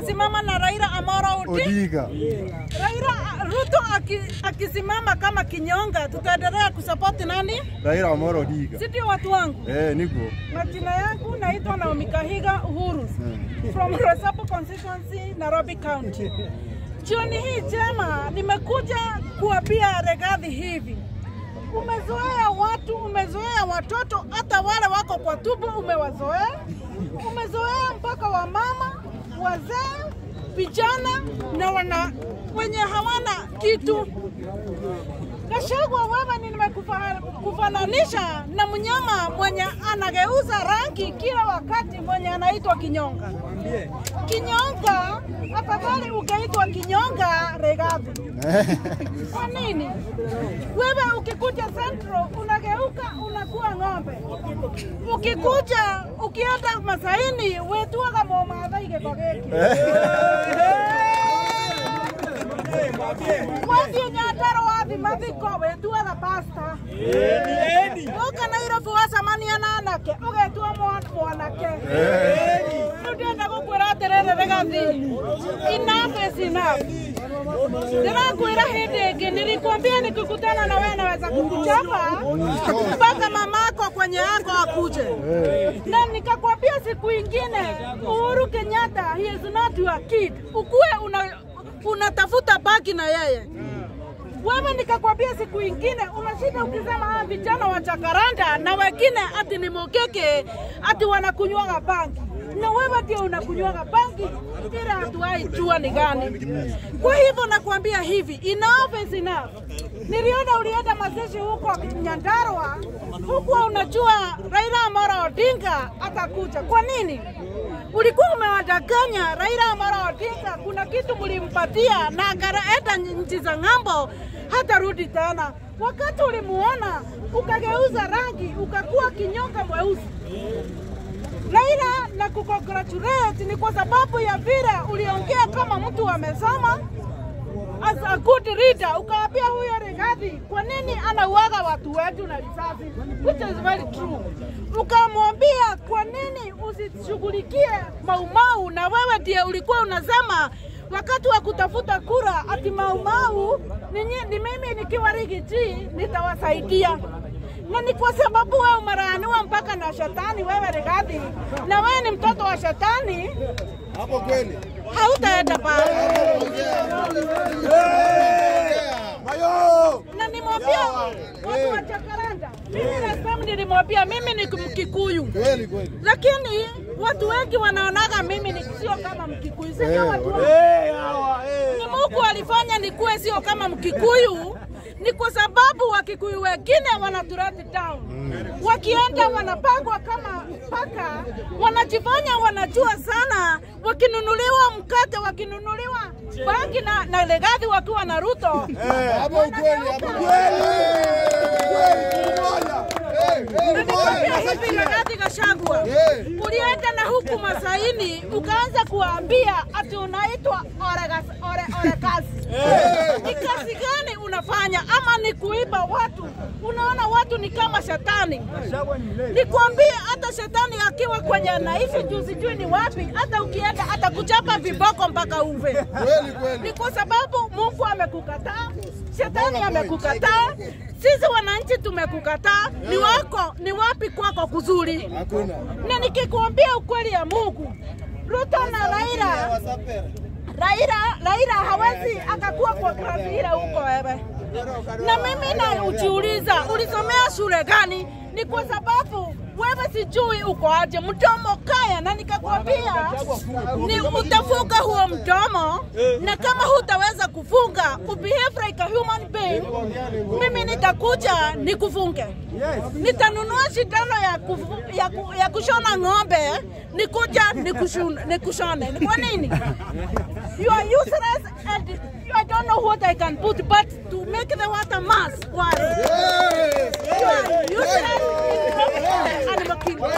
tunasimama na Raila Amolo Odinga. Odiga. Raila Ruto aki, akisimama kama kinyonga, tutaendelea kusapoti nani? Raila Amolo Odiga. Si ndio watu wangu? Eh, niko. Majina yangu naitwa Naomi Kahiga Uhuru from Rosapo constituency, Nairobi County. Jioni hii jema nimekuja kuambia Regathi hivi, umezoea watu, umezoea watoto, hata wale wako kwa tubu umewazoea, umezoea mpaka wamama, wazee, vijana na wana wenye hawana kitu. Gachagua, wewe ni nimekufananisha na mnyama mwenye anageuza rangi kila wakati, mwenye anaitwa kinyonga. Kinyonga, afadhali ukaitwa kinyonga Regathi. Kwa nini? Wewe ukikuja Central unageuka unakuwa ng'ombe, ukikuja ukienda Masaini wetuaga momathaige kogeki wathie Nyandarua wathi mathiko wetuaga pasta uka Nairobi wacemania na anake ugetua mwa- mwanake riu ndĩrenda gũkwĩra atĩrĩrĩ Regathi enough is enough ndĩrakwĩra hĩndĩ ĩngĩ nilikwambia nikikutana na wewe naweza kukuchapa mpaka mamako kwenye yako akuje na nikakwambia siku ingine Uhuru Kenyatta he is not your kid ukuwe una unatafuta baki na yeye wewe nikakwambia siku ingine umeshinda ukisema hawa vijana wa Jakaranda na wengine ati ni mokeke ati wanakunywaga bangi na wewe ndio unakunywaga bangi, ila hatuwahi jua ni gani. Kwa hivyo nakwambia hivi, enough is enough. Niliona ulienda mazishi huko Nyandarua, huku unajua Raila Amolo Odinga atakuja. Kwa nini? ulikuwa umewadanganya Raila Amolo Odinga, kuna kitu mlimpatia na akaenda nchi za ng'ambo, hata rudi tena. Wakati ulimuona ukageuza rangi ukakuwa kinyonga mweusi. Raila, na kukongratulate ni kwa sababu ya vile uliongea kama mtu amesoma as a good leader, ukaambia huyo Rigathi kwa nini anauaga watu wetu na risasi, which is very true. Ukamwambia kwa nini usishughulikie Maumau, na wewe ndiye ulikuwa unasema wakati wa kutafuta kura ati Maumau ni, nyi- ni mimi nikiwa Rigiji nitawasaidia na ni kwa sababu wewe umelaaniwa mpaka na shetani, wewe Rigathi, na wewe ni mtoto wa shetani, Hapo kweli. hautaenda pale. Mayo. na nimwambia watu wa Jakaranda, mimi last time nilimwambia mimi ni Mkikuyu, Kweli kweli. lakini watu wengi wanaonaga mimi ni sio kama Mkikuyu, sio watu wengi. ni Mungu alifanya nikuwe sio kama Mkikuyu ni kwa sababu Wakikuyu wengine wanaturati down, wakienda wanapangwa kama paka, wanajifanya wanajua sana, wakinunuliwa mkate, wakinunuliwa bangi na, na Legathi wakiwa na Ruto Hapo kweli, hapo kweli. Kweli moja. Eh, eh, Nilikwambia moja. hivi Rigathi Gachagua, Eh. ulienda na huku Masaini ukaanza kuwaambia ati unaitwa Oregas- Ore- Orekasi. Ni kazi gani unafanya ama ni kuiba watu? Unaona watu ni kama shetani. Nikwambie hata shetani akiwa kwenye anaishi juu sijui ni wapi, hata ukienda atakuchapa viboko mpaka uve. Kweli kweli. Ni kwa sababu Mungu amekukataa, shetani amekukataa, sisi wananchi tumekukataa. Ni wako ni wapi kwako kuzuri? Hakuna. Na nikikuambia ukweli ya Mungu, Ruto na Raila, Raila, Raila hawezi akakuwa kwa kazi ile huko wewe. Na mimi na ujiuliza, ulisomea shule gani? Ni kwa sababu wewe sijui uko aje, mdomo kaya, na nikakwambia ni utafunga huo mdomo, na kama hutaweza kufunga ubehave like a human being, mimi nitakuja nikufunge. Nitanunua shindano ya, kufu, ya, ku, ya kushona ng'ombe, nikuja nikushun- nikushone. Ni kwa nini? You are useless and you, I don't know what I can put, but to make the water mass, why? You are useless in front of the animal kingdom.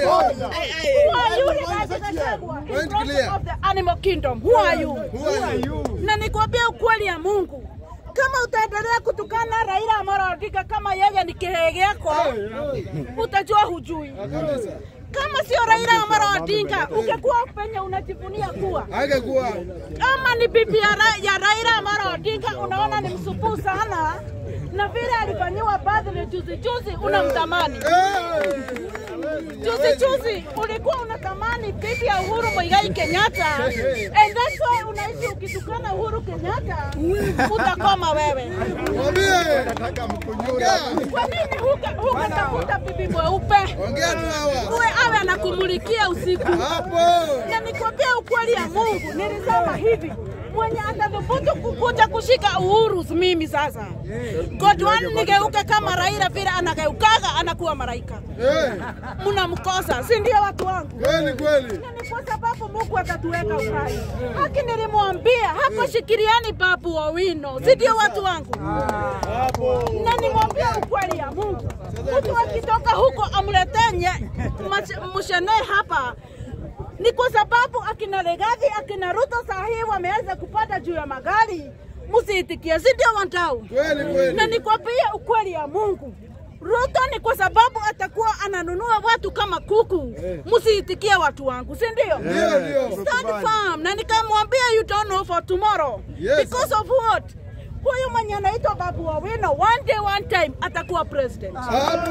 Who are you, Rigathi Gachagua, in Point front clear. of the animal kingdom? Who are you? Who are you? na nikwambia ukweli ya Mungu, kama utaendelea kutukana Raila Amolo Odinga kama yeye ni kihege yako, utajua hujui. kama sio Raila Amolo Odinga ungekuwa penye unajivunia kuwa Angekuwa. kama ni bibi ya, Ra ya Raila Amolo Odinga, unaona ni msupuu sana, na vile alifanyiwa birthday juzi juzi, unamtamani Eh. juzi juzi, ulikuwa unatamani bibi ya Uhuru Muigai Kenyatta, and that's why unaishi ukitukana Uhuru Kenyatta, utakoma wewe. Mwambie. Ongea. Kwa nini huka- hukatafuta bibi mweupe Ongea tu hawa. uwe awe anakumulikia usiku? Hapo. na nikwambia ukweli ya Mungu, nilisema hivi mwenye atathubutu kukuja kushika uhuru mimi sasa Godwan nigeuke kama Raila vile anageukaga anakuwa malaika, Eh. mnamkosa, si ndio watu wangu? Kweli kweli. Na ni kwa sababu Mungu atatuweka uhai. Haki nilimwambia hapo, shikiliani Babu Owino, si ndio watu wangu? Na nimwambia ukweli ya Mungu, mtu akitoka huko amletee nye- mach- mshene hapa ni kwa sababu akina Legathi akina Ruto saa hii wameweza kupanda juu ya magari, msiitikie, si ndio wandau? Kweli kweli. na nikwambia ukweli ya Mungu. Ruto ni kwa sababu atakuwa ananunua watu kama kuku. Msiitikie watu wangu, si ndio? Ndio ndio. Stand firm. Na nikamwambia you don't know for tomorrow. Yes. Because of what? Huyu mwenye anaitwa Babu Owino one day one time atakuwa president. Hapo.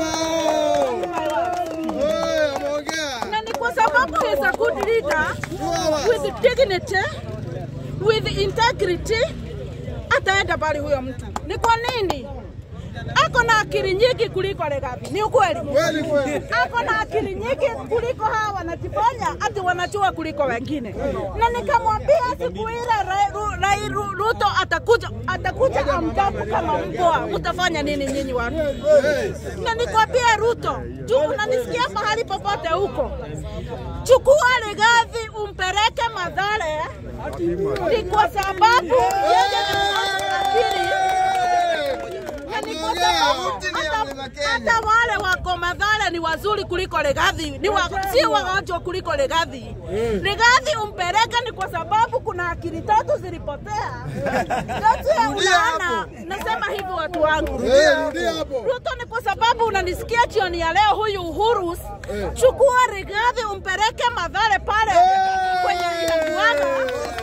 Eh, ameongea. Na ni kwa sababu he is a good leader Sawa. with dignity, with integrity ataenda bali huyo mtu. Ni kwa nini? Ako na akili nyingi kuliko Legathi. Ni ukweli. Kweli kweli. ako na akili nyingi kuliko hawa wanajifanya ati wanajua kuliko wengine, na nikamwambia siku ile Ra- Ru- Rai- Ru- Ruto atakuja atakuja amjabu kama mbwa, mtafanya nini nyinyi watu? Na nikwambia Ruto, juu unanisikia mahali popote huko, chukua Rigathi umpeleke Mathare, ni kwa sababu yeye ni mwenye akili na ni kwa sababu hata- hata wale wako Mathare ni wazuri kuliko Legathi, ni wa, si wagonjwa kuliko Legathi. Legathi umpeleke ni kwa sababu kuna akili tatu zilipotea. Sasa unaona, nasema hivi watu wangu. Eh, rudia hapo. Ruto ni kwa sababu unanisikia jioni ya leo, huyu Uhuru, chukua Rigathi umpeleke Mathare pale kwenye inajuana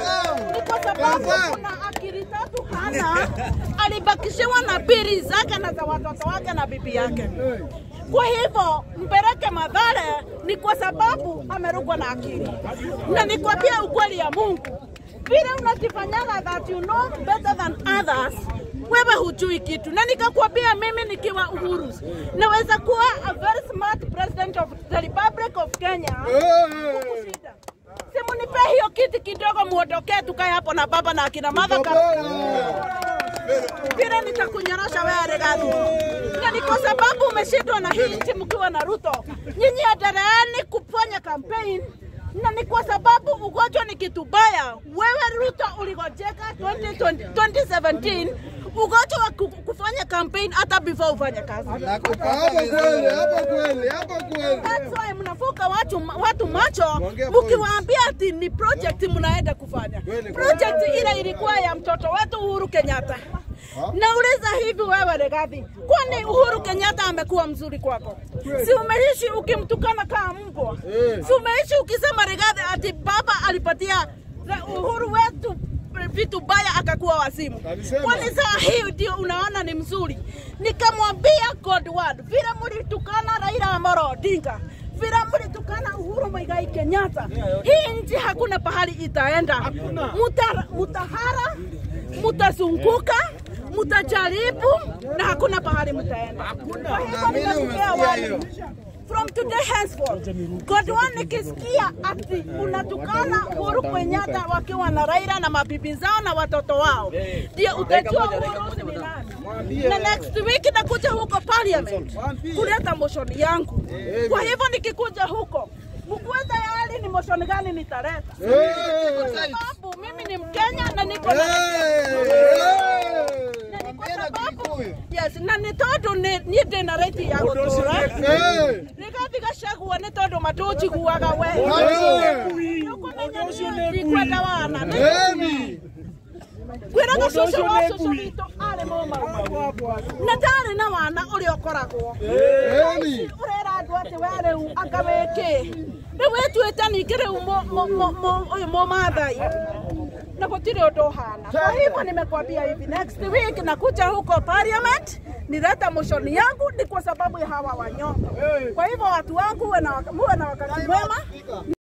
ni kwa sababu kuna akili tatu hana, alibakishiwa na biri zake na za watoto wake na bibi yake. Kwa hivyo mpeleke Mathare ni kwa sababu amerukwa na akili, na nikwambia ukweli ya Mungu, vile unajifanyaga that you know better than others wewe hujui kitu, na nikakwambia mimi nikiwa Uhuru naweza kuwa a very smart president of the Republic of Kenya Eh. kukushinda. Simunipe hiyo kiti kidogo, muondokee tukae hapo na baba na akina Martha Karua vile nitakunyorosha wewe Rigathi. Na ni kwa sababu umeshindwa na hii nchi mkiwa na Ruto. Nyinyi endeleeni kufanya campaign na ni kwa sababu ugonjwa ni kitu baya. Wewe Ruto uligojeka 2020 2017 ugonjwa wa ku- kufanya campaign hata before ufanye kazi. Hapo kweli, hapo kweli, hapo kweli. That's why mnafuka watu, watu macho Ongea mkiwaambia ati ni project mnaenda kufanya. Kweli, Project ile ilikuwa ya mtoto wetu Uhuru Kenyatta. Nauliza hivi wewe Rigathi, kwani Uhuru Kenyatta amekuwa mzuri kwako? Si umeishi ukimtukana kama mbwa? Si umeishi ukisema Rigathi ati baba alipatia Uhuru wetu vitu baya akakuwa wazimu. Alisema. Kwani saa hii ndio unaona ni mzuri? Nikamwambia Godward, vile mlitukana Raila Amolo Odinga vile mlitukana Uhuru Muigai Kenyatta, hii nchi hakuna pahali itaenda. Muta, mutahara, mutazunguka, mutajaribu na hakuna pahali mtaenda. Kwa hivyo nimesikia wale From today henceforth, Godwin nikisikia ati unatukana Uhuru Kenyatta wakiwa na Raila na mabibi zao na watoto wao, ndio utajua Uhuru ni nani. Na next week nakuja huko parliament kuleta motion yangu. Kwa hivyo nikikuja huko mkuwe tayari ni motion gani nitaleta, kwa sababu mimi ni Mkenya na niko na na ni kwa sababu yes, na nĩ tondũ nĩ niĩ ndĩ na right ya gũtũũra Rigathi Gachagua nĩ tondũ matũnjiguaga we ndikwenda wana kwĩraga cũcũ wa cũcũ witũ arĩ nĩ mũma na ndarĩ na wana ũrĩa ũkoragwo Eni. ũrera andũ atĩ we rĩu anga wĩkĩ rĩu wĩtuĩte ningĩ rĩu mũ- mũ- mũ- mũ- ũyũ mũmathai na gũtirĩ ũndũ ũhana kwa hivyo nimekwambia hivi next week nakuja huko parliament nileta moshoni yangu ni kwa sababu ya hawa wanyonge kwa hivyo watu wangu muwe na waka- muwe na wakati mwema